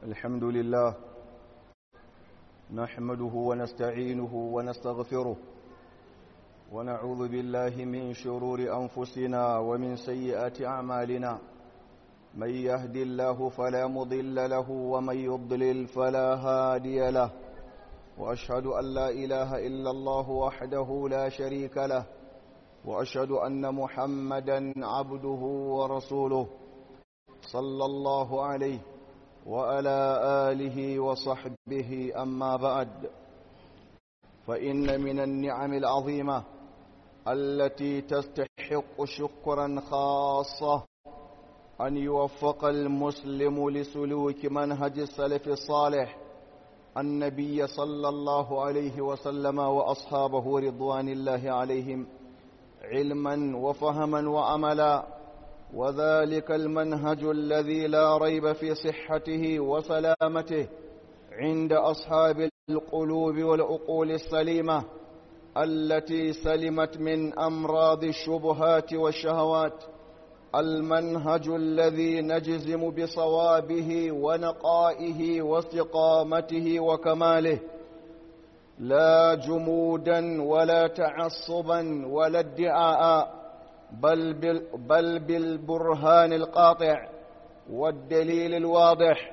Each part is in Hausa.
الحمد لله نحمده ونستعينه ونستغفره ونعوذ بالله من شرور أنفسنا ومن سيئات أعمالنا من يهد الله فلا مضل له ومن يضلل فلا هادي له وأشهد أن لا إله إلا الله وحده لا شريك له وأشهد أن محمدا عبده ورسوله صلى الله عليه وعلى آله وصحبه أما بعد فإن من النعم العظيمة التي تستحق شكرا خاصة أن يوفق المسلم لسلوك منهج السلف الصالح النبي صلى الله عليه وسلم وأصحابه رضوان الله عليهم علما وفهما وعملا وذلك المنهج الذي لا ريب في صحته وسلامته عند أصحاب القلوب والعقول السليمة التي سلمت من أمراض الشبهات والشهوات المنهج الذي نجزم بصوابه ونقائه واستقامته وكماله لا جمودا ولا تعصبا ولا ادعاء بل, بال بل بالبرهان القاطع والدليل الواضح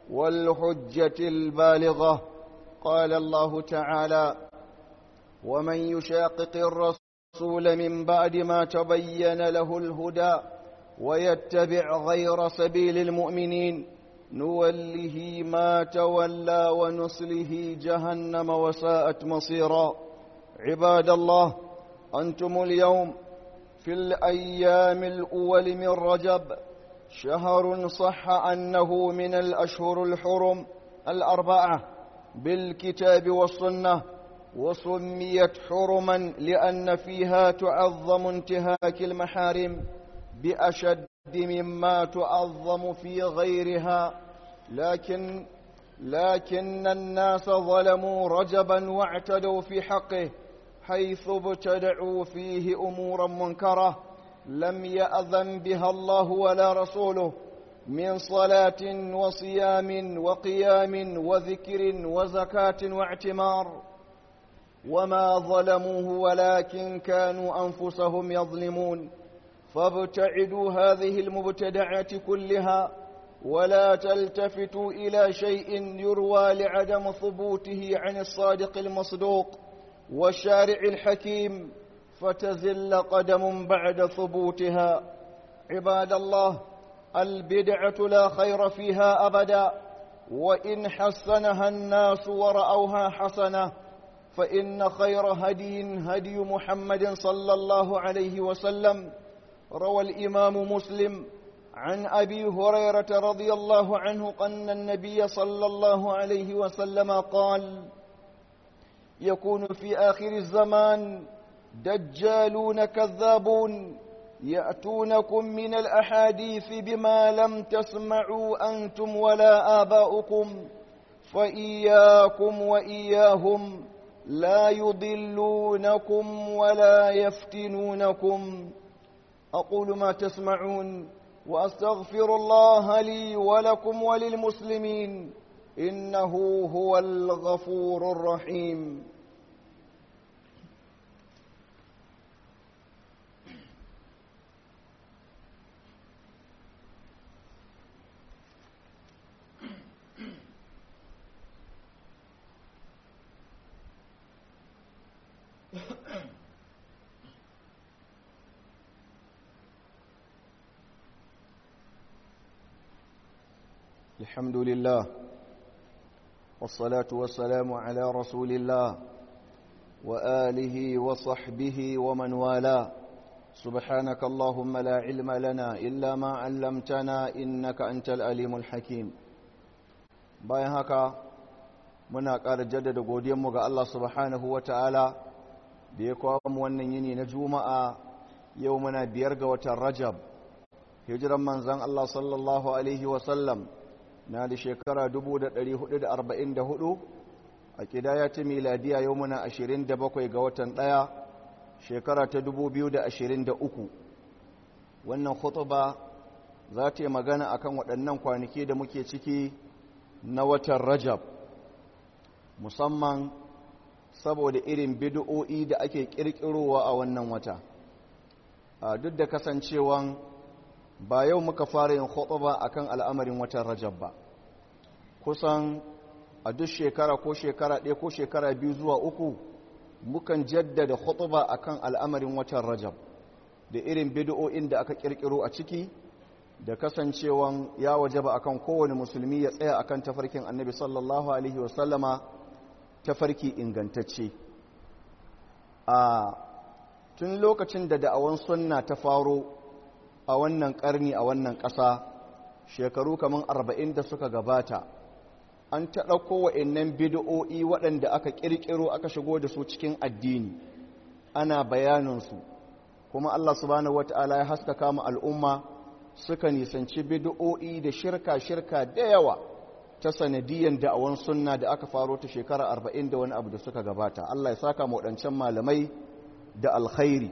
والحجة البالغة قال الله تعالى ومن يشاقق الرسول من بعد ما تبين له الهدى ويتبع غير سبيل المؤمنين نوله ما تولى ونصله جهنم وساءت مصيرا عباد الله أنتم اليوم في الأيام الأول من رجب شهر صح أنه من الأشهر الحرم الأربعة بالكتاب والسنة وسميت حرما لأن فيها تعظم انتهاك المحارم بأشد مما تعظم في غيرها لكن لكن الناس ظلموا رجبا واعتدوا في حقه حيث ابتدعوا فيه أمورا منكرة لم يأذن بها الله ولا رسوله من صلاة وصيام وقيام وذكر وزكاة واعتمار وما ظلموه ولكن كانوا أنفسهم يظلمون فابتعدوا هذه المبتدعات كلها ولا تلتفتوا إلى شيء يروى لعدم ثبوته عن الصادق المصدوق والشارع الحكيم فتزل قدم بعد ثبوتها عباد الله البدعة لا خير فيها أبدا وإن حسنها الناس ورأوها حسنة فإن خير هدي هدي محمد صلى الله عليه وسلم روى الإمام مسلم عن أبي هريرة رضي الله عنه أن النبي صلى الله عليه وسلم قال يكون في آخر الزمان دجالون كذابون يأتونكم من الأحاديث بما لم تسمعوا أنتم ولا آباؤكم فإياكم وإياهم لا يضلونكم ولا يفتنونكم أقول ما تسمعون وأستغفر الله لي ولكم وللمسلمين إنه هو الغفور الرحيم الحمد لله والصلاة والسلام على رسول الله وآله وصحبه ومن والاه سبحانك اللهم لا علم لنا إلا ما علمتنا إنك أنت الأليم الحكيم bayan haka muna ƙara jaddada godiyanmu ga Allah subhanahu wa ta'ala da ya kawo mu wannan yini na juma'a yau muna biyar ga watan rajab hijiran manzan Allah sallallahu alaihi wasallam na da shekara 1444 a kidaya ta miladiya yau muna 27 ga watan ɗaya shekara ta 2023 wannan khutuba za ta yi magana akan waɗannan kwanaki da muke ciki na watan rajab musamman saboda irin bid'o'i da ake kirkirowa a wannan wata duk da kasancewan ba yau muka fara yin khutba akan al'amarin watan rajab ba kusan a duk shekara ko shekara ɗaya ko shekara biyu zuwa uku mukan jaddada khutba akan al'amarin watan rajab da irin bid'o'in da aka kirkiro a ciki da kasancewan ya wajaba akan kowane musulmi ya tsaya akan tafarkin annabi sallallahu alaihi wasallama tafarki ingantacce a tun lokacin da da'awan sunna ta faro a wannan karni a wannan ƙasa shekaru kamar arba'in da suka gabata an ta ɗauko wa'annan bid'o'i waɗanda aka ƙirƙiro aka shigo da su cikin addini ana bayaninsu kuma Allah subhanahu wata'ala ya haskaka mu al'umma suka nisanci bid'o'i da shirka-shirka da yawa ta sanadiyan da'awan sunna da aka faro ta shekara arba'in da wani abu da suka gabata Allah ya saka mu waɗancan malamai da alkhairi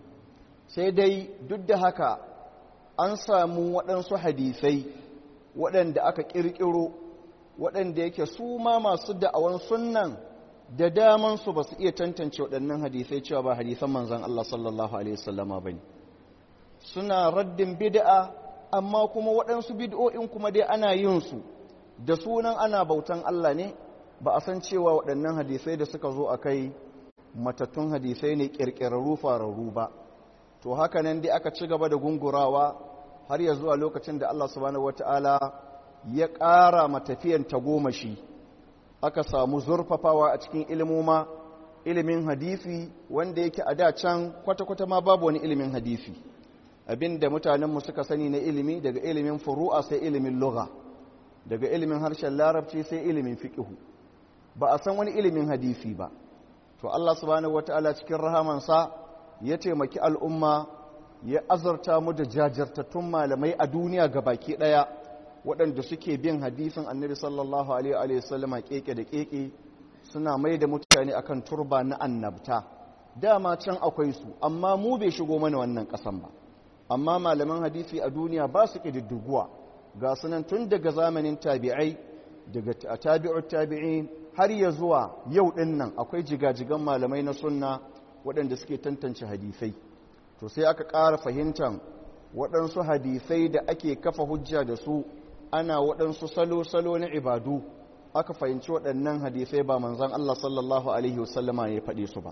sai dai duk da haka an samu waɗansu hadisai waɗanda aka ƙirƙiro waɗanda yake su ma masu da'awan sunnan da damansu ba su iya tantance waɗannan hadisai cewa ba hadisan manzan Allah sallallahu Alaihi wasallama ba ne suna raddin bid'a amma kuma waɗansu bid'o'in kuma dai ana yin su da sunan ana bautan Allah ne ba a san cewa waɗannan hadisai da suka zo a kai matattun hadisai ne ƙirƙirarru fararru ba to haka nan dai aka ci gaba da gungurawa har ya zuwa lokacin da Allah subhanahu wata'ala ya ƙara matafiyan tagomashi aka samu zurfafawa a cikin ilimoma ilimin hadisi wanda yake a da can kwata-kwata ma babu wani ilimin hadisi abinda mutanenmu suka sani na ilimi daga ilimin furu'a sai ilimin lugha daga ilimin harshen larabci sai ilimin fiqhu ba a san wani ilimin hadisi ba to Allah subhanahu wataala cikin rahamansa ya taimaki al'umma ya azurta mu da jajirtattun malamai a duniya baki ɗaya waɗanda suke bin hadisin annabi sallallahu alaihi wasallama keke da keke suna mai da mutane akan turba na annabta dama can akwai su amma mu bai shigo mana wannan ƙasan ba amma malaman hadisi a duniya ba su ƙididdiguwa ga sunan tun daga zamanin tabi'ai daga tabi'ut tabi'in har ya zuwa yau ɗin nan akwai jigajigan malamai na sunna waɗanda suke tantance hadisai to sai aka ƙara fahimtar waɗansu hadisai da ake kafa hujja da su ana waɗansu salo-salo na ibadu aka fahimci waɗannan hadisai ba manzan Allah sallallahu Alaihi wasallama ya faɗe su ba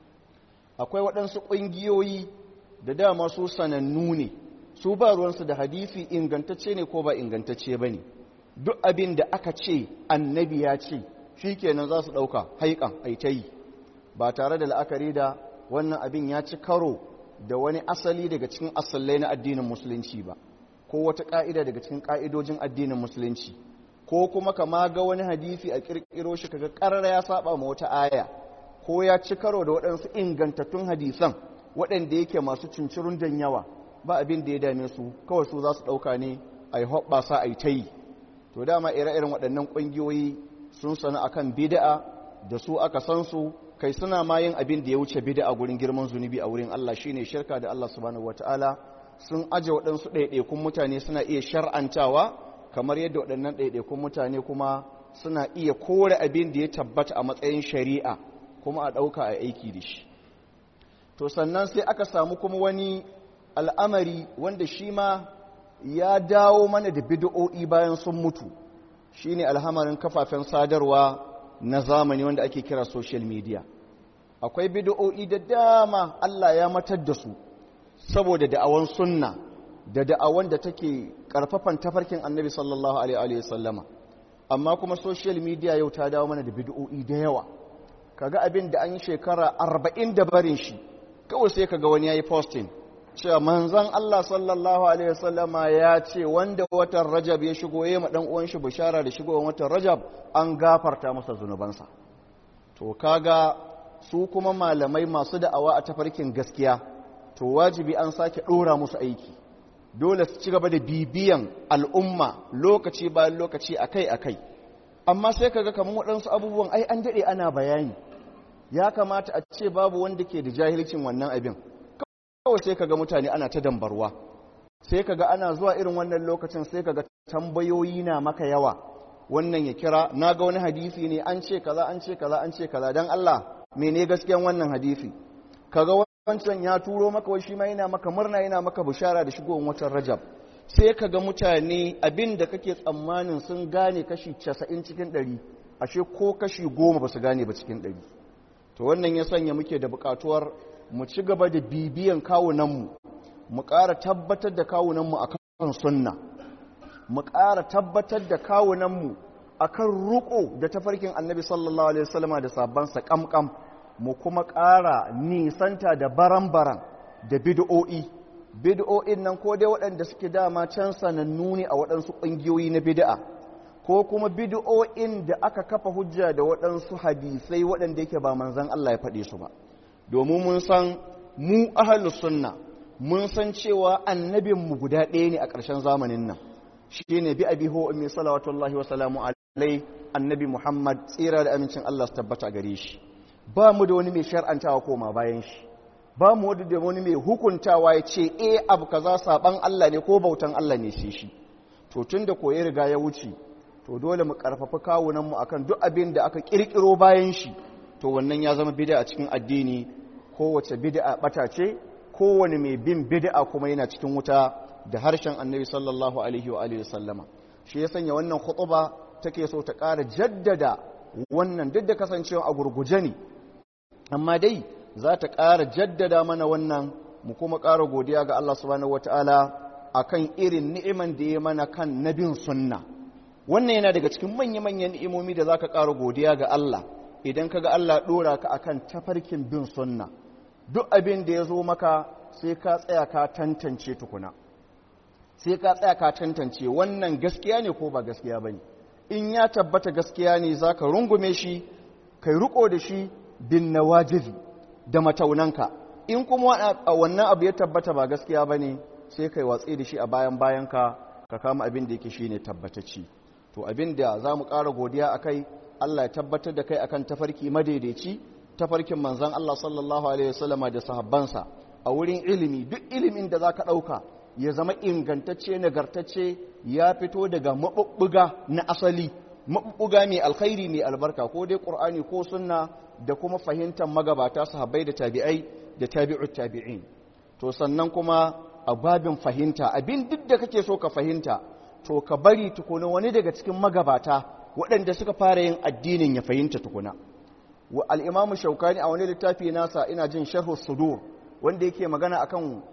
akwai waɗansu ƙungiyoyi da dama su sanannu ne su ba ruwansu da hadisi ingantacce ne ko ba ingantacce ba ne duk abin da aka ce annabi ya ce shi kenan za su ɗauka haikan aitayi ba tare da la'akari da wannan abin ya ci karo da wani asali daga cikin asalai na addinin musulunci ba ko wata ƙa'ida daga cikin ƙa'idojin addinin musulunci ko kuma kama ga wani hadisi a ƙirƙiro shi kaga ƙarar ya saba ma wata aya ko ya ci karo da waɗansu ingantattun hadisan waɗanda yake masu cincirun dan yawa ba abin da ya dame su kawai su za su ɗauka ne a yi hoɓɓasa a yi ta yi to dama ire-iren waɗannan ƙungiyoyi sun sanu akan bida'a da su aka san su kai suna ma yin abin da ya wuce bida'a gurin girman zunubi a wurin Allah shine shirka da Allah subhanahu wataala sun aje waɗansu ɗaiɗaikun mutane suna iya shar'antawa kamar yadda waɗannan ɗaiɗaikun mutane kuma suna iya kore abin da ya tabbata a matsayin shari'a kuma a ɗauka a aiki da shi to sannan sai aka samu kuma wani al'amari wanda shi ma ya dawo mana da bid'o'i bayan sun mutu shine alhamarin kafafen sadarwa na zamani wanda ake kira social media akwai bid'o'i da dama Allah ya matar da su saboda da'awan sunna da da'awan da take karfafan tafarkin annabi sallallahu alaihi wasallama amma kuma social media yau ta dawo mana da bid'o'i da yawa kaga abin da an yi shekara arba'in da barin shi kawai sai kaga wani yayi posting cewa manzon Allah sallallahu alaihi wasallama ya ce wanda watan Rajab ya shigo yayi ma dan uwan shi bishara da shigowar watan Rajab an gafarta masa zunubansa to kaga su kuma malamai masu da'awa a tafarkin gaskiya to wajibi an sake ɗora musu aiki dole su ci gaba da bibiyan al'umma lokaci bayan lokaci akai-akai amma sai kaga kamar waɗansu abubuwan ai an daɗe ana bayani ya kamata a ce babu wanda ke da jahilcin wannan abin kawai sai kaga mutane ana ta dambarwa sai kaga ana zuwa irin wannan lokacin sai kaga tambayoyi na maka yawa wannan ya kira na ga wani hadisi ne an ce kaza an ce kaza an ce kaza dan Allah mene gaskiyan wannan hadisi kaga wancan ya turo maka wai shi ma yana maka murna yana maka bishara da shigowar watan Rajab sai kaga mutane abin da kake tsammanin sun gane kashi 90 cikin 100 ashe ko kashi 10 ba su gane ba cikin 100 to wannan ya sanya muke da bukatuwar mu ci gaba da bibiyan kawunanmu mu ƙara tabbatar da kawunanmu akan sunna mu ƙara tabbatar da kawunanmu a kan ruko da tafarkin annabi sallallahu alaihi wasallama da sabansa ƙamƙam mu kuma ƙara nisanta da baran-baran da bid'o'i bid'o'in nan ko dai waɗanda suke dama can sanannu ne a waɗansu ƙungiyoyi na bid'a ko kuma bid'o'in da aka kafa hujja da waɗansu hadisai waɗanda yake ba manzan Allah ya faɗe su ba domin mun san mu ahlus sunna mun san cewa annabinmu guda ɗaya ne a ƙarshen zamanin nan shi ne bi abi ho ummi salawatullahi wa salamu alai annabi muhammad tsira da amincin allah su tabbata gare shi ba mu da wani mai shar'antawa koma bayan shi ba mu da wani mai hukuntawa ya ce e abu kaza saban allah ne ko bautan allah ne sai shi to tun da koyi riga ya wuce to dole mu karfafa kawunan mu akan duk abin da aka kirkiro bayan shi to wannan ya zama bid'a a cikin addini kowace bid'a bata ce kowane mai bin bid'a kuma yana cikin wuta da harshen annabi sallallahu alaihi wa alihi sallama shi ya sanya wannan khutuba take so ta ƙara jaddada wannan duk da kasancewa a gurguje ne amma dai za ta ƙara jaddada mana wannan mu kuma ƙara godiya ga Allah subhanahu wataala akan irin ni'iman da ya mana kan nabin sunna wannan yana daga cikin manya-manyan ni'imomi da zaka ƙara godiya ga Allah idan kaga Allah ɗora ka akan tafarkin bin sunna duk abin da ya zo maka sai ka tsaya ka tantance tukuna sai ka tsaya ka tantance wannan gaskiya ne ko ba gaskiya ba ne in ya tabbata gaskiya ne za ka rungume shi kai riko da shi bin nawajibi da mataunanka in kuma wannan abu ya tabbata ba gaskiya ba ne sai kai watsi da shi a bayan bayanka ka kama abin da yake shi ne tabbatacci to abin da za mu ƙara godiya a kai allah ya tabbatar da kai akan tafarki madaidaici tafarkin manzan allah sallallahu alaihi wasallama da sahabbansa a wurin ilimi duk ilimin da za ka ɗauka ya zama ingantacce nagartacce ya fito daga maɓuɓɓuga na asali maɓuɓɓuga mai alkhairi mai albarka ko dai ƙur'ani ko sunna da kuma fahimtar magabata sahabbai da tabi'ai da tabi'ut tabi'in to sannan kuma a babin fahimta abin duk da kake so ka fahimta to ka bari tukuna wani daga cikin magabata waɗanda suka fara yin addinin ya fahimta tukuna wa al-imamu shaukani a wani littafi nasa ina jin sharhu sudur wanda yake magana akan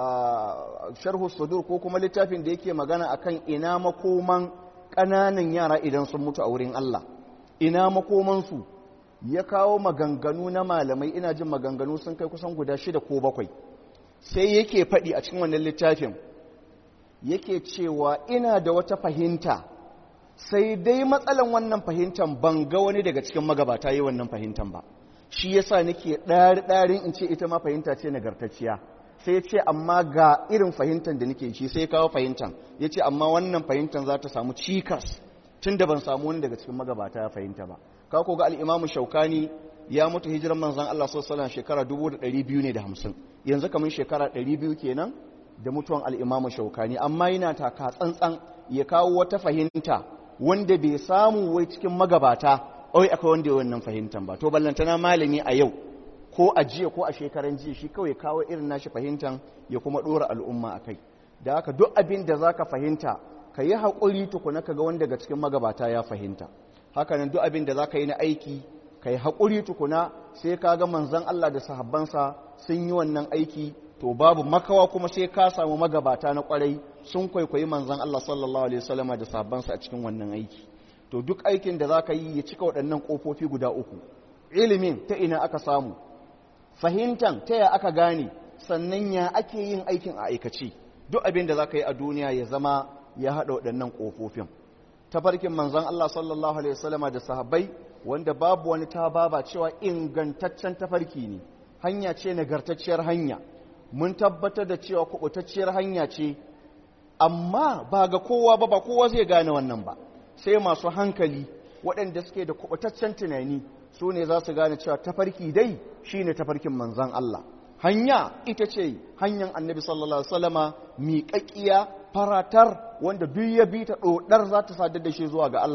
sharhu sudur ko kuma littafin da yake magana akan ina makoman ƙananan yara idan sun mutu a wurin Allah ina makomansu ya kawo maganganu na malamai ina jin maganganu sun kai kusan guda shida ko bakwai sai yake faɗi a cikin wannan littafin yake cewa ina da wata fahimta sai dai matsalan wannan fahimtar ban ga wani daga cikin magabata yi wannan fahimtar ba shi yasa nake ɗari-ɗarin in ce ita ma fahimta ce nagartacciya sai ce amma ga irin fahimtar da nake shi sai kawo fahimtar ya ce amma wannan fahimtar za ta samu cikas tun da ban samu wani daga cikin magabata ya fahimta ba ka ko ga al'imamu shaukani ya mutu hijiran manzan Allah sallallahu shekara 250 yanzu kamar shekara 200 kenan da mutuwan al'imamu shaukani amma yana taka tsantsan ya kawo wata fahimta wanda bai samu wai cikin magabata oi akwai wanda ya wannan fahimtan ba to ballantana malami a yau ko a jiya ko a shekaran jiya shi kawai kawo irin nashi fahimtan ya kuma dora al'umma a kai da haka duk abin da za ka fahimta ka yi haƙuri tukuna ka ga wanda daga cikin magabata ya fahimta hakanan duk abin da za ka yi na aiki ka yi haƙuri tukuna sai ka ga manzan Allah da sahabbansa sun yi wannan aiki to babu makawa kuma sai ka samu magabata na kwarai sun kwaikwayi manzan Allah sallallahu alaihi wasallam da sahabbansa a cikin wannan aiki to duk aikin da za ka yi ya cika waɗannan ƙofofi guda uku ilimin ta ina aka samu fahimtan ta ya aka gane sannan ya ake yin aikin a aikace duk abin da za ka yi a duniya ya zama ya haɗa waɗannan ƙofofin tafarkin manzan Allah sallallahu alaihi wasallama da sahabbai wanda babu wani ta baba cewa ingantaccen tafarki ne hanya ce nagartacciyar hanya mun tabbatar da cewa kubutacciyar hanya ce amma ba ga kowa ba ba kowa zai gane wannan ba sai masu hankali waɗanda suke da kubutaccen tunani su ne za su gane cewa tafarki dai shine tafarkin manzan Allah hanya ita ce hanyar annabi sallallahu alaihi wasallama miƙaƙiya faratar wanda duk ya bi ta ɗoɗar za ta sadar da shi zuwa ga Allah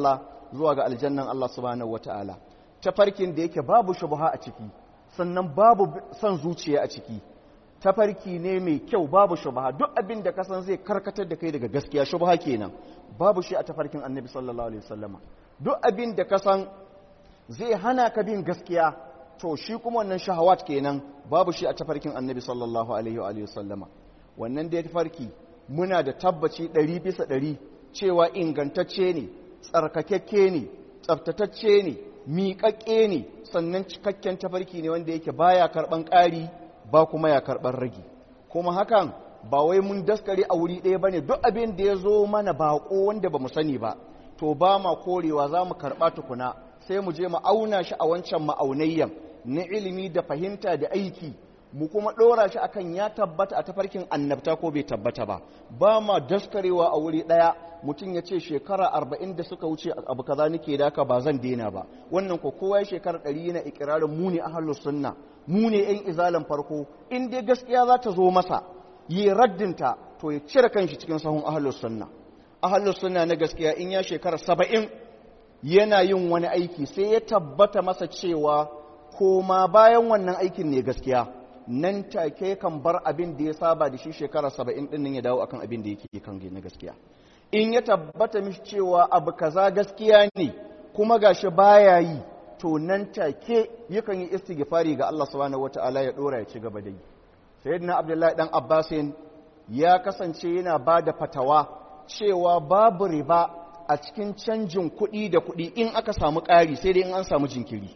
zuwa ga aljannan Allah subhanahu wataala tafarkin da yake babu shubha a ciki sannan babu son zuciya a ciki tafarki ne mai kyau babu shubha duk abin da kasan zai karkatar da kai daga gaskiya shubha kenan babu shi a tafarkin annabi sallallahu alaihi wasallama duk abin da kasan zai hana ka bin gaskiya to shi kuma wannan shahawat kenan babu shi a tafarkin annabi sallallahu alaihi wa sallama wannan da tafarki muna da tabbaci ɗari bisa ɗari cewa ingantacce ne tsarkakekke ne tsaftatacce ne miƙaƙƙe ne sannan cikakken tafarki ne wanda yake baya karɓan ƙari ba kuma ya karɓar ragi kuma hakan ba wai mun daskare a wuri ɗaya ba ne duk abin da ya zo mana baƙo wanda ba mu sani ba to ba ma korewa za mu karɓa tukuna sai mu je mu auna shi a wancan ma'aunayyan na ilimi da fahimta da aiki mu kuma ɗora shi akan ya tabbata a tafarkin annabta ko bai tabbata ba ba ma daskarewa a wuri ɗaya mutum ya ce shekara arba'in da suka wuce abu kaza nake da haka ba zan daina ba wannan ko kowa ya shekara ɗari yana ikirarin mu ne ahlus sunna mu ne yan izalan farko in dai gaskiya za ta zo masa yi raddinta to ya cire kanshi cikin sahun ahlus sunna ahlus sunna na gaskiya in ya shekara saba'in yana yin wani aiki sai ya tabbata masa cewa koma bayan wannan aikin ne gaskiya nan take kan bar abin da ya saba da shi shekara saba'in ɗin nan ya dawo akan abin da yake kan na gaskiya in ya tabbata mishi cewa abu kaza gaskiya ne kuma gashi baya yi to nan take yakan yi istighfari ga Allah subhanahu wata'ala ya dora ya ci gaba da yi sayyidina abdullahi dan abbasin ya kasance yana ba da fatawa cewa babu riba a cikin canjin kuɗi da kuɗi in aka samu ƙari sai dai in an samu jinkiri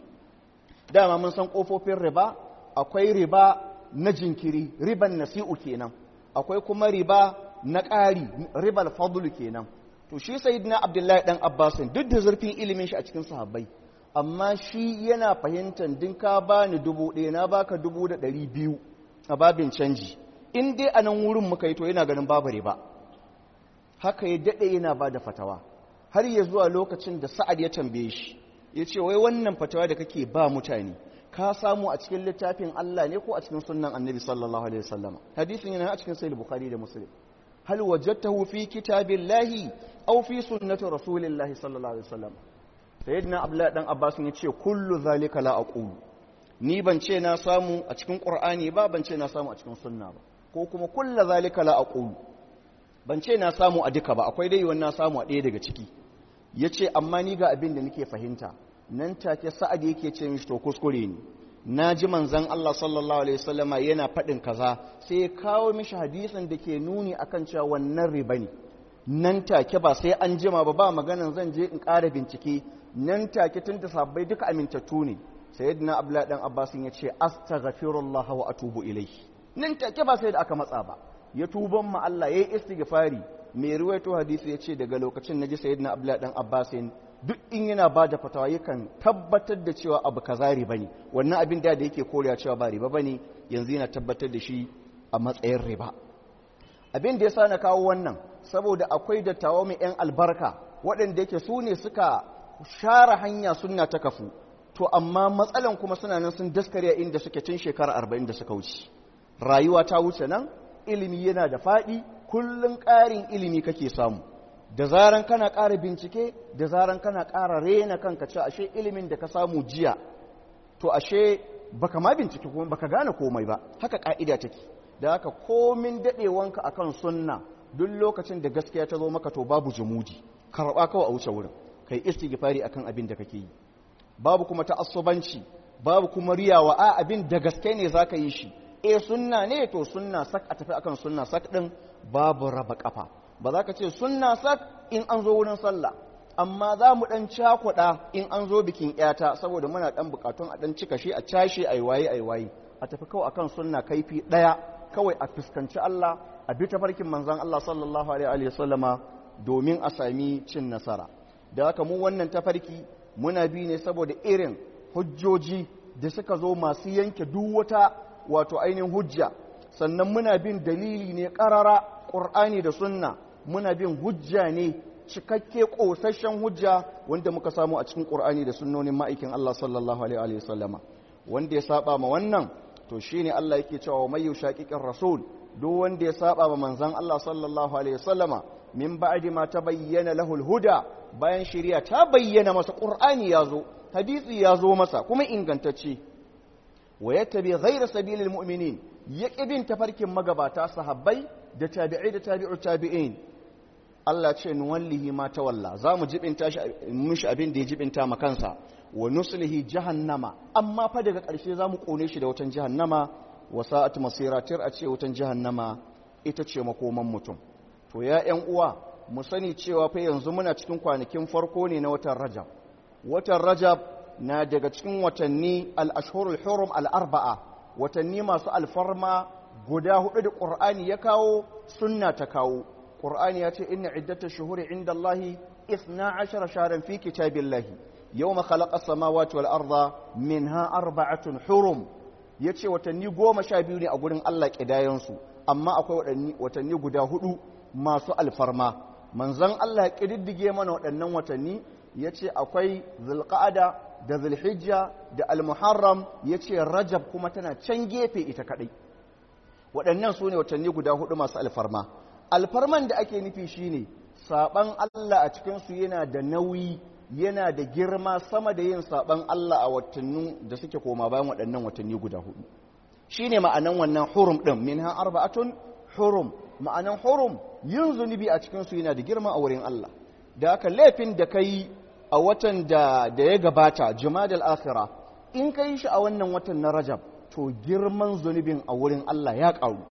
dama mun san ƙofofin riba akwai riba na jinkiri riban nasi'u kenan akwai kuma riba na ƙari ribal fadlu kenan to shi sayyidina abdullahi dan abbasin duk da zurfin ilimin shi a cikin sahabbai amma shi yana fahimtar din ka bani dubu ɗaya na baka dubu da ɗari biyu a babin canji in dai a nan wurin muka yi to yana ganin babu riba haka ya daɗe yana ba da fatawa har ya zuwa lokacin da sa'ad ya tambaye shi ya ce wai wannan fatawa da kake ba mutane ka samu a cikin littafin Allah ne ko a cikin sunnan annabi sallallahu alaihi wasallama hadisin yana a cikin sahih bukhari da muslim hal wajadtahu fi kitabillahi aw fi sunnati rasulillahi sallallahu alaihi wasallam sayyidina abdullah dan abbas ya ce kullu zalika la aqulu ni ban ce na samu a cikin qur'ani ba ban ce na samu a cikin sunna ba ko kuma kullu zalika la aqulu ban ce na samu a duka ba akwai dai wannan samu a ɗaya daga ciki yace amma ni ga abin da nake fahimta nan take sa'ad yake ce mishi to kuskure ne na ji manzan Allah sallallahu alaihi wasallama yana faɗin kaza sai ya kawo mishi hadisin da ke nuni akan cewa wannan riba ne nan take ba sai an jima ba ba maganan zan je in ƙara bincike nan take tun da sabbai duka amintattu ne sayyidina abdullahi dan abbas ya ce astaghfirullah wa atubu ilayhi nan take ba sai da aka matsa ba ya tuban ma Allah yayi istighfari mai ruwaito hadisi ya ce daga lokacin naji sayyidina abdullahi dan abbas duk in yana ba da fatawa yakan tabbatar da cewa abu kaza riba ne wannan abin da da yake korewa cewa ba riba bane yanzu yana tabbatar da shi a matsayin riba abin da yasa na kawo wannan saboda akwai dattawa mai yan albarka waɗanda yake su ne suka share hanya sunna ta kafu to amma matsalan kuma suna nan sun daskare inda suke tun shekara arba'in da suka wuce rayuwa ta wuce nan ilimi yana da faɗi kullum ƙarin ilimi kake samu da zaran kana ƙara bincike da zaran kana ƙara rena kanka ce ashe ilimin da ka samu jiya to ashe baka ma bincike kuma baka gane komai ba haka ƙa'ida take da haka komin daɗewanka akan sunna duk lokacin da gaskiya ta zo maka to babu jumudi karɓa kawai a wuce wurin kai istighfari akan abin da kake yi babu kuma ta'assubanci babu kuma riyawa a abin da gaske ne zaka yi shi eh sunna ne to sunna sak a tafi akan sunna sak din babu raba kafa ba za ka ce sunna sak in an zo wurin sallah amma za mu dan cakuɗa in an zo bikin yata saboda muna dan bukatun a dan cika shi a cashe ai waye ai waye a tafi kawai akan sunna kaifi daya kawai a fuskanci Allah a bi tafarkin manzon Allah sallallahu alaihi wa sallama domin a sami cin nasara da haka mu wannan tafarki muna bi ne saboda irin hujjoji da suka zo masu yanke duk wata wato ainihin hujja sannan muna bin dalili ne ƙarara ƙur'ani da sunna muna bin hujja ne cikakke ƙosashen hujja wanda muka samu a cikin ƙur'ani da sunnonin ma'aikin Allah sallallahu alaihi wa sallama wanda ya saba ma wannan to shine Allah yake cewa mai yushaqiqir rasul duk wanda ya saba ma manzon Allah sallallahu alaihi wa sallama min ba'di ma tabayyana lahu al-huda bayan shari'a ta bayyana masa qur'ani ya zo hadisi ya zo masa kuma ingantacce wa yattabi ghayra sabilil mu'minin ya bin tafarkin magabata sahabbai da tabi'ai da tabi'u tabi'in Allah ce nuwallihi ma tawalla za mu jibinta shi mishi abin da ya jibinta ma kansa wa nuslihi jahannama amma fa daga ƙarshe za mu kone shi da wutan jahannama wa sa'at masira tir a ce wutan jahannama ita ce makoman mutum to ya ƴan uwa mu sani cewa fa yanzu muna cikin kwanakin farko ne na watan Rajab watan Rajab na daga cikin watanni al-ashhurul hurum al-arba'a watanni masu alfarma guda hudu da Qur'ani ya kawo sunna ta kawo Qur'ani ya ce inna iddatash shuhuri indallahi 12 shahran fi kitabillahi yawma khalaqa as-samawati wal arda minha arba'atun hurum yace watanni goma sha biyu ne a gurin Allah kidayansu amma akwai watanni guda hudu masu alfarma manzon Allah ya kididdige mana waɗannan watanni yace akwai zulqa'ada da zulhijja da almuharram yace rajab kuma tana can gefe ita kadai waɗannan su ne watanni guda hudu masu alfarma alfarman da ake nufi shine saban Allah a cikinsu yana da nauyi yana da girma sama da yin saban Allah a watannin da suke koma bayan waɗannan watanni guda hudu shine ma'anan wannan hurum ɗin minha arba'atun hurum ma'anan hurum yin zunubi a cikinsu yana da girma a wurin Allah da haka laifin da kai a watan da da ya gabata jumadal akhira in ka yi shi a wannan watan na rajab to girman zunubin a wurin Allah ya ƙaru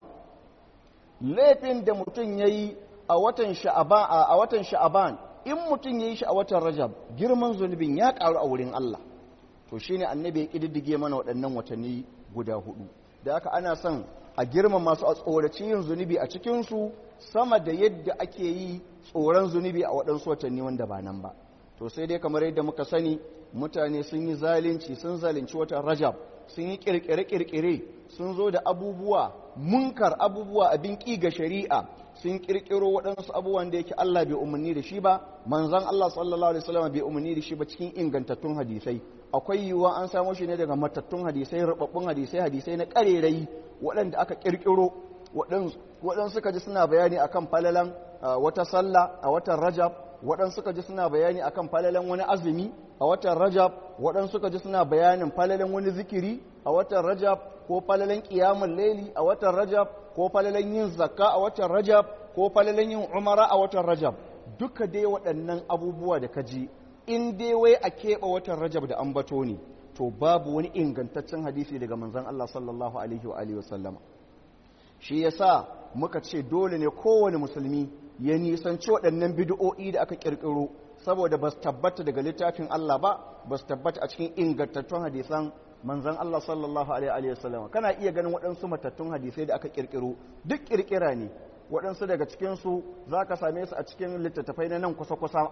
laifin da mutum ya yi a watan sha'aban in mutum ya yi shi a watan rajab girman zunubin ya ƙaru a wurin Allah to shi ne annabi ya ƙididdige mana waɗannan watanni guda hudu da aka ana son a girman masu a tsoraci yin zunubi a cikinsu sama da yadda ake yi tsoron zunubi a waɗansu watanni wanda ba nan ba to sai dai kamar yadda muka sani mutane sun yi zalunci sun zalunci watan rajab sun yi kirkire-kirkire sun zo da abubuwa munkar abubuwa abin ƙi ga shari'a sun kirkiro waɗansu abubuwan da yake Allah bai umarni da shi ba manzon Allah sallallahu alaihi wasallam bai umarni da shi ba cikin ingantattun hadisai akwai yiwuwa an samo shi ne daga matattun hadisai rubabbun hadisai hadisai na ƙarerai waɗanda aka kirkiro waɗansu suka ji suna bayani akan falalan wata sallah a watan rajab waɗansu suka ji suna bayani akan falalan wani azumi a watan rajab waɗansu suka ji suna bayanin falalan wani zikiri a watan rajab ko falalan ƙiyamun laili a watan rajab ko falalan yin zakka a watan rajab ko falalan yin umara a watan rajab duka dai waɗannan abubuwa da ka ji in dai wai a keɓe watan rajab da ambato ne to babu wani ingantaccen hadisi daga manzon Allah sallallahu alaihi wa alihi wa sallama shi yasa muka ce dole ne kowane musulmi ya nisanci waɗannan bid'o'i da aka ƙirƙiro saboda ba su tabbata daga littafin Allah ba ba su tabbata a cikin ingantattun hadisan manzon Allah sallallahu alaihi wasallam kana iya ganin waɗansu matattun hadisai da aka ƙirƙiro duk ƙirƙira ne waɗansu daga cikinsu za ka same su a cikin littattafai na nan kusa-kusa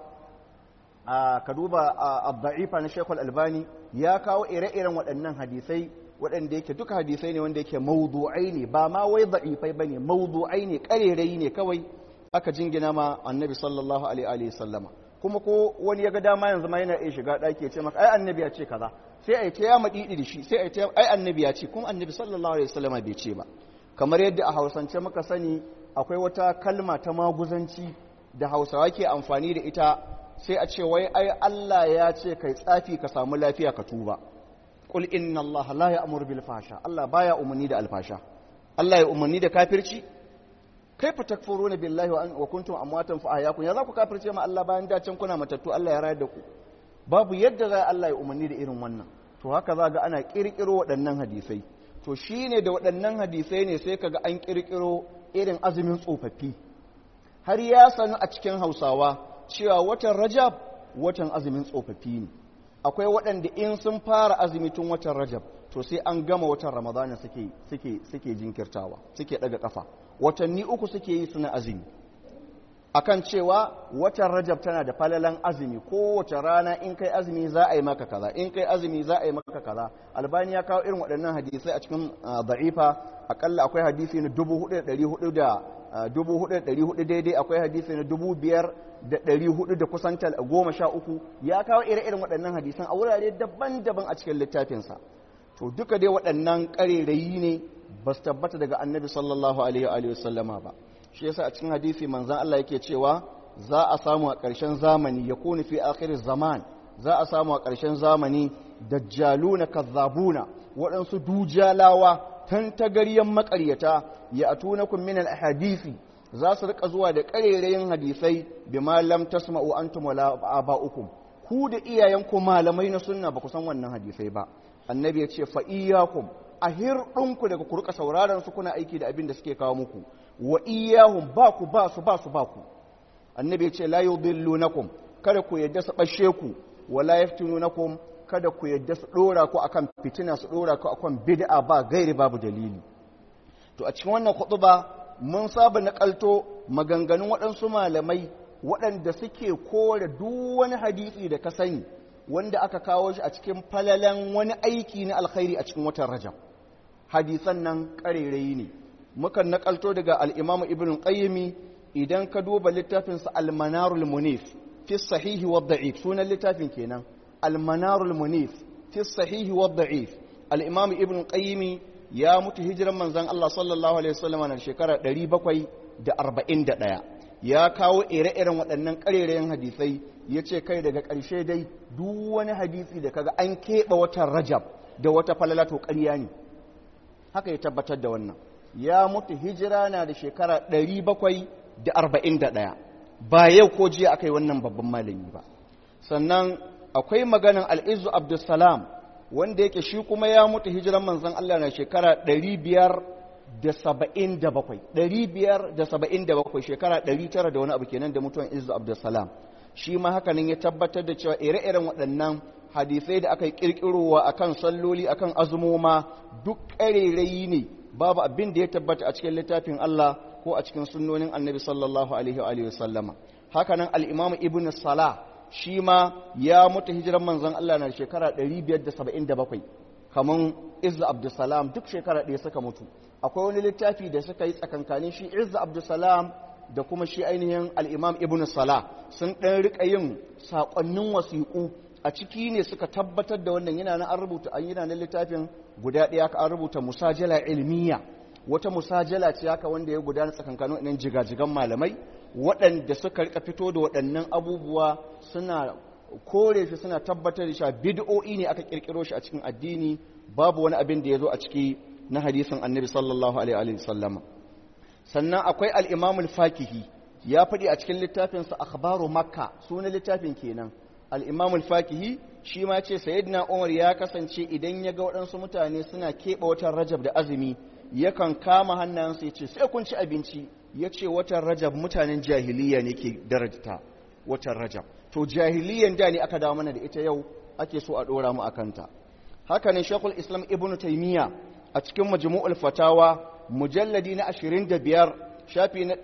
ka duba abda'ifa na shekul albani ya kawo ire-iren waɗannan hadisai waɗanda yake duka hadisai ne wanda yake mawdu'ai ne ba ma wai da'ifai ba ne mawdu'ai ne ƙarerai ne kawai aka jingina ma annabi sallallahu alaihi sallama kuma ko wani ya ga dama yanzu ma yana iya shiga ɗaki ya ce maka ai annabi ya ce kaza sai ai ta ya maɗiɗi da shi sai ai ta ai annabi ya ce kuma annabi sallallahu alaihi sallama bai ce ba kamar yadda a hausance muka sani akwai wata kalma ta maguzanci da hausawa ke amfani da ita sai a ce wai ai Allah ya ce kai tsafi ka samu lafiya ka tuba qul inna Allah la ya'muru bil fahsha Allah baya umarni da alfasha Allah ya umarni da kafirci kaifa takfuruna billahi wa, wa kuntum amwatan fa ahyakum ya za ku kafirce ma Allah bayan da can kuna matattu Allah ya rayar da ku babu yadda za Allah ya umarni da irin wannan to haka za ga ana kirkiro waɗannan hadisai to shine da waɗannan hadisai ne sai kaga an kirkiro irin azumin tsofaffi har ya sanu a cikin Hausawa cewa watan Rajab watan azumin tsofaffi ne akwai waɗanda in sun fara azumi tun watan Rajab to sai an gama watan Ramadana suke suke suke jinkirtawa suke daga kafa watanni uku suke yi suna azumi akan cewa watan rajab tana da falalan azumi kowace rana in kai azumi za a yi maka kaza in kai azumi za a yi maka kaza albani ya kawo irin waɗannan hadisai a cikin da'ifa akalla akwai hadisi na dubu hudu da hudu da dubu hudu da hudu daidai akwai hadisi na dubu biyar da ɗari hudu da kusan goma sha uku ya kawo ire-iren waɗannan hadisan a wurare daban-daban a cikin littafinsa to duka dai waɗannan ƙarerayi ne ba su tabbata daga annabi sallallahu alaihi wa sallama ba shi yasa a cikin hadisi manzan Allah yake cewa za a samu a ƙarshen zamani ya kuni fi akhirin zaman za a samu a ƙarshen zamani dajjaluna kazzabuna waɗansu dujalawa tantagaryen maƙaryata ya atunakum min al-ahadisi za su rika zuwa da ƙarerayin hadisai bima lam tasma'u antum wala aba'ukum ku da iyayenku malamai na sunna ba ku san wannan hadisai ba annabi ya ce fa iyyakum a hirɗinku daga ku rika sauraron su kuna aiki da abin da suke kawo muku wa iyyahum ba ku ba su ba su ba ku annabi ya ce la yudillunakum kada ku yadda su bashe ku wala yaftinunakum kada ku yadda su dora ku akan fitina su dora ku akan bid'a ba gairi babu dalili to a cikin wannan khutba mun saba nakalto maganganun waɗansu malamai waɗanda suke kore duk wani hadisi da ka sani wanda aka kawo shi a cikin falalan wani aiki na alkhairi a cikin watan rajab hadisan nan ƙarerayi ne mukan nakalto daga al'imamu ibn qayyimi idan ka duba littafinsa almanarul munif fi sahihi wa da'if sunan littafin kenan almanarul munif fi sahihi wa da'if al'imamu ibn qayyimi ya mutu hijiran manzan Allah sallallahu alaihi wasallam na shekara 741 ya kawo ire-iren waɗannan ƙarerayen hadisai ya ce kai daga ƙarshe dai duk wani hadisi da kaga an keɓe watan rajab da wata falala to ƙarya ne haka ya tabbatar da wannan ya mutu hijira na da shekara 741 ba yau ko jiya aka yi wannan babban malami ba sannan akwai maganan al'izu abdulsalam wanda yake shi kuma ya mutu hijiran manzan Allah na shekara 577 577 shekara 900 da wani abu kenan da mutuwan izu abdulsalam shi ma hakanin ya tabbatar da cewa ire-iren waɗannan hadisai da aka yi ƙirƙirowa akan salloli akan azumoma duk ƙarerayi ne babu abin da ya tabbata a cikin littafin Allah ko a cikin sunnonin annabi sallallahu alaihi wa sallama hakanan al-imam ibn salah shi ma ya mutu hijiran manzon Allah na shekara 577 kaman izza abdussalam duk shekara ɗaya suka mutu akwai wani littafi da suka yi tsakankanin shi izza abdussalam da kuma shi ainihin al-imam ibn salah sun ɗan riƙa yin saƙonnin wasiƙu a ciki ne suka tabbatar da wannan yana nan an rubuta an yana nan littafin guda ɗaya ka an rubuta musajala ilmiya wata musajala ce haka wanda ya gudana tsakankanin waɗannan jigajigan malamai waɗanda suka rika fito da waɗannan abubuwa suna kore shi suna tabbatar da shi bid'o'i ne aka kirkiro shi a cikin addini babu wani abin da ya zo a ciki na hadisin annabi sallallahu alaihi wa sallam sannan akwai al-imam al-fakihi ya faɗi a cikin littafinsa akhbaru makka sunan littafin kenan al-imam al-fakihi shi ma ce sayyidina umar ya kasance idan ya ga waɗansu mutane suna keɓe watan rajab da azumi yakan kama hannayensu ya ce sai kun ci abinci ya ce watan rajab mutanen jahiliya ne ke darajta watan rajab to jahiliyan da ne aka dawo mana da ita yau ake so a ɗora mu a kanta haka ne shekul islam ibn taimiyya a cikin majmu'ul fatawa mujalladi na 25 shafi na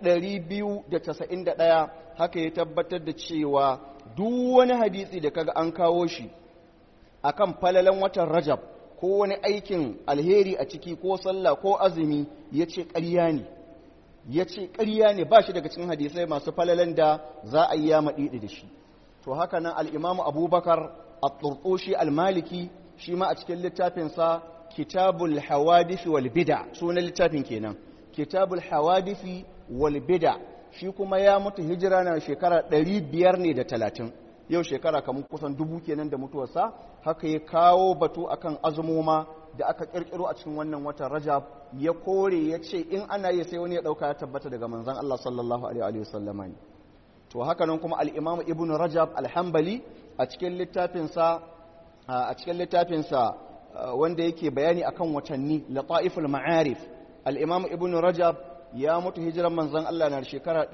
291 haka ya tabbatar da cewa duk wani hadisi da kaga an kawo shi akan falalan watan rajab ko wani aikin alheri a ciki ko sallah ko azumi ya ce ƙarya ne ya ce ƙarya ne ba shi daga cikin hadisai masu falalan da za a yi ya maɗiɗi da shi to haka nan al'imamu abubakar a turtoshi almaliki shi ma a cikin littafinsa kitabul hawadifi wal bida sunan littafin kenan kitabul hawadifi wal bida shi kuma ya mutu hijira na shekara ɗari biyar ne da talatin yau shekara kamar kusan dubu kenan da mutuwarsa haka ya kawo batu akan azumoma da aka kirkiro a cikin wannan watan rajab ya kore ya ce in ana yi sai wani ya dauka ya tabbata daga manzon Allah sallallahu alaihi wa sallama ne to haka nan kuma al-imam ibn rajab al-hanbali a cikin littafinsa a cikin littafinsa wanda yake bayani akan watanni lataiful ma'arif al-imam ibn rajab ya mutu hijiran manzon Allah na shekara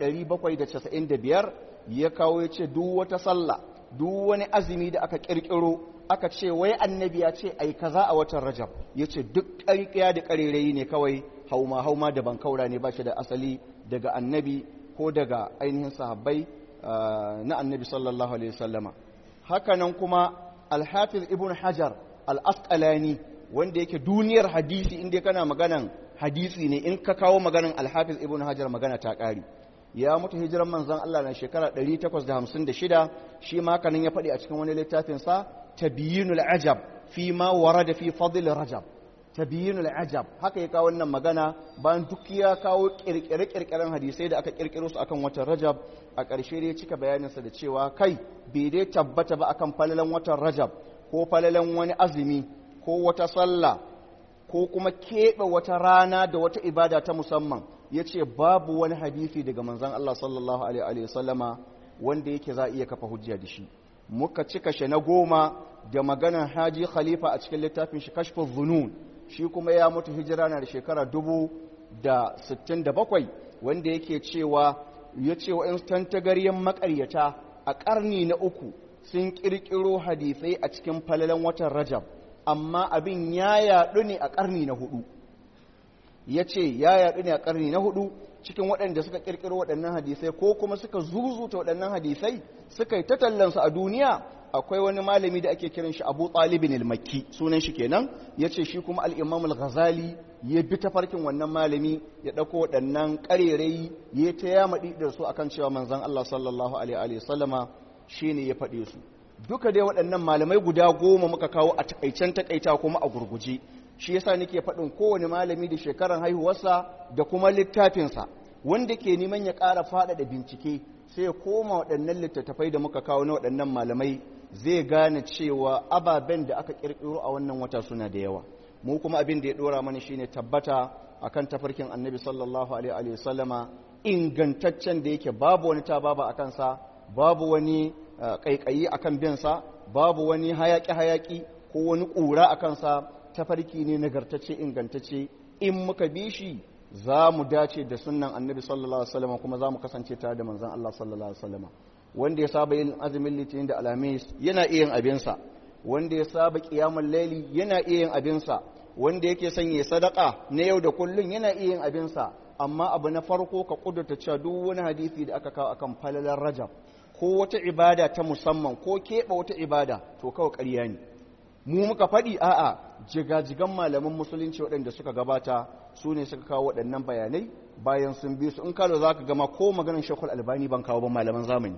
795 ya kawo ya ce duk wata sallah duk wani azumi da aka kirkiro aka ce wai annabi ya ce ai kaza a watan rajab ya ce duk ƙarƙiya da ƙarerayi ne kawai hauma hauma da bankaura ne ba shi da asali daga annabi ko daga ainihin sahabbai na annabi sallallahu alaihi wasallama hakanan kuma alhafiz ibn hajar al-asqalani wanda yake duniyar hadisi inda kana maganan hadisi ne in ka kawo maganan alhafiz ibn hajar magana ta ƙari ya mutu hijiran manzon Allah na shekara 856 shi ma hakanan ya faɗi a cikin wani littafinsa tabyinul ajab fi ma warada fi fadl rajab tabyinul ajab haka ya kawo wannan magana bayan duk ya kawo kirkire-kirkiren hadisai da aka kirkiro su akan watan rajab a ƙarshe ya cika bayaninsa da cewa kai bai dai tabbata ba akan falalan watan rajab ko falalan wani azumi ko wata sallah ko kuma keɓe wata rana da wata ibada ta musamman ya ce babu wani hadisi daga manzan Allah sallallahu alaihi wasallama wanda yake za a iya kafa hujja da shi muka cika shi na goma da maganar haji khalifa a cikin littafin shi kashfin zunun shi kuma ya mutu hijira na da shekara dubu da sittin da bakwai wanda yake cewa ya ce wa tantagaryen makaryata a ƙarni na uku sun ƙirƙiro hadisai a cikin falalan watan rajab amma abin ya yaɗu ne a ƙarni na hudu ya ce ya yaɗu ne a ƙarni na hudu cikin waɗanda suka ƙirƙiro waɗannan hadisai ko kuma suka zuzuta waɗannan hadisai suka yi tallansu a duniya akwai wani malami da ake kiran shi abu talibin al-makki sunan shi kenan ya ce shi kuma al-imam al-ghazali ya bi tafarkin wannan malami ya ɗauko waɗannan ƙarerai ya ta ya maɗi da su akan cewa manzon Allah sallallahu alaihi wa sallama shine ya faɗe su duka dai waɗannan malamai guda goma muka kawo a takaicen takaita kuma a gurguje shi yasa nake faɗin kowane malami da shekaran haihuwarsa da kuma littafinsa wanda ke neman ya ƙara faɗaɗa bincike sai ya koma waɗannan littattafai da muka kawo na waɗannan malamai zai gane cewa ababen da aka ƙirƙiro a wannan wata suna da yawa mu kuma abin da ya ɗora mana shine tabbata akan tafarkin annabi sallallahu alaihi wasallama ingantaccen da yake babu wani ta babu a kansa babu wani ƙaiƙayi akan binsa babu wani hayaƙi-hayaƙi ko wani ƙura a kansa tafarki ne nagartacce ingantacce in muka bi shi za mu dace da sunnan annabi sallallahu alaihi wasallam kuma za mu kasance tare da manzon Allah sallallahu alaihi wasallam wanda ya saba yin azumin litinin da alhamis yana iya yin abinsa wanda ya saba qiyamul laili yana iya yin abinsa wanda yake son ya sadaka na yau da kullun yana iya yin abinsa amma abu na farko ka kudurta cewa duk wani hadisi da aka kawo akan falalar rajab ko wata ibada ta musamman ko keɓe wata ibada to kawai ƙarya ne mu muka faɗi a'a jigajigan malaman musulunci waɗanda suka gabata su ne suka kawo waɗannan bayanai bayan sun bi su in kalo za ka gama ko maganin shekul albani ban kawo ba malaman zamani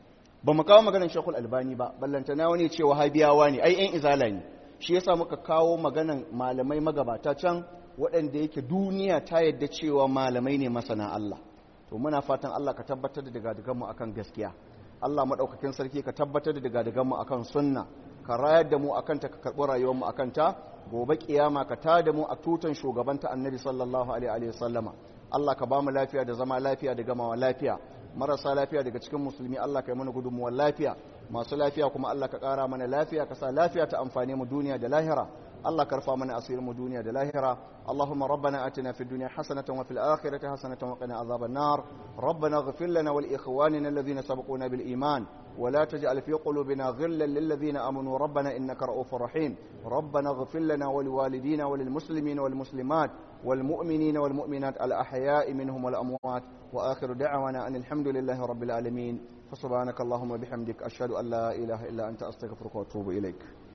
ba mu kawo maganin shekul albani ba ballantana wani ce wahabiyawa ne ai yan izala ne shi yasa muka kawo maganan malamai magabata can waɗanda yake duniya ta yadda cewa malamai ne masana Allah to muna fatan Allah ka tabbatar da daga mu akan gaskiya Allah maɗaukakin sarki ka tabbatar da daga mu akan sunna ka rayar da mu akan ta ka karɓi rayuwar mu akan ta gobe kiyama ka ta da mu a tutan shugabanta annabi sallallahu alaihi wa sallama Allah ka ba mu lafiya da zama lafiya da gamawa lafiya marasa lafiya daga cikin musulmi Allah ka yi mana gudunmuwar lafiya masu lafiya kuma Allah ka ƙara mana lafiya ka sa lafiya ta amfane mu duniya da lahira الله كرفا من أصير مدونيا دلاهرة اللهم ربنا أتنا في الدنيا حسنة وفي الآخرة حسنة وقنا عذاب النار ربنا اغفر لنا ولإخواننا الذين سبقونا بالإيمان ولا تجعل في قلوبنا غلا للذين آمنوا ربنا إنك رؤوف رحيم ربنا اغفر لنا ولوالدينا وللمسلمين والمسلمات والمؤمنين والمؤمنات الأحياء منهم والأموات وآخر دعوانا أن الحمد لله رب العالمين فسبحانك اللهم وبحمدك أشهد أن لا إله إلا أنت أستغفرك وأتوب إليك